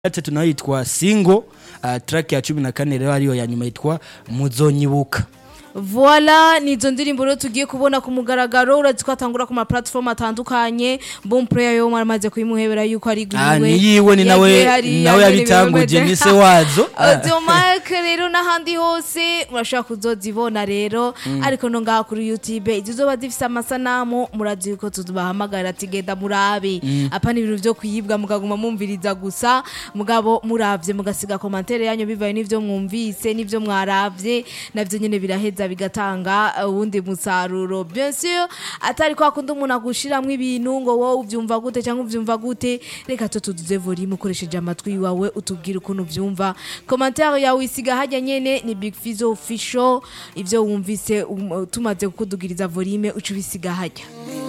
gatatu nayo yitwa single uh, track ya cumi na kane rero ariyo ya nyuma yitwa muzonyibuka Voila nizo ndirimbo rero tugiye kubona ku mugaragaro urazi ko atangura ku ma platform atandukanye Bon Player yo maramaze kuyimuhebera yuko ari Ah, gwiwe ni yiwe ni nawe Yagiye hariya nawe nyene yabitanguje bimeze. ni se wazo Automark rero n'ahandi hose murashobora kuzozibona rero ariko no ngaha kuri YouTube izo zoba zifise amasanamu murazi yuko tubahamagara ati genda murabe apana ibintu vyo kuyibwa mukaguma mumviriza gusa mugabo muravye mugasiga commentaire yanyu bivaye n'ivyo mwumvise n'ivyo mwaravye navyo nyene biraheza bigatanga uh, uwundi musaruro bien sûr atari kwa kundi umuntu agushiramwo ibintu ngo wowe uvyumva gute cyangwa uvyumva gute reka to tuduze volume ukoresheje amatwi wawe utubwire ukuntu uvyumva commentaire yawe isiga hajya nyene ni Big Fizzo official ivyo wumvise um, tumaze kukudugiriza volume uca ubisiga hajya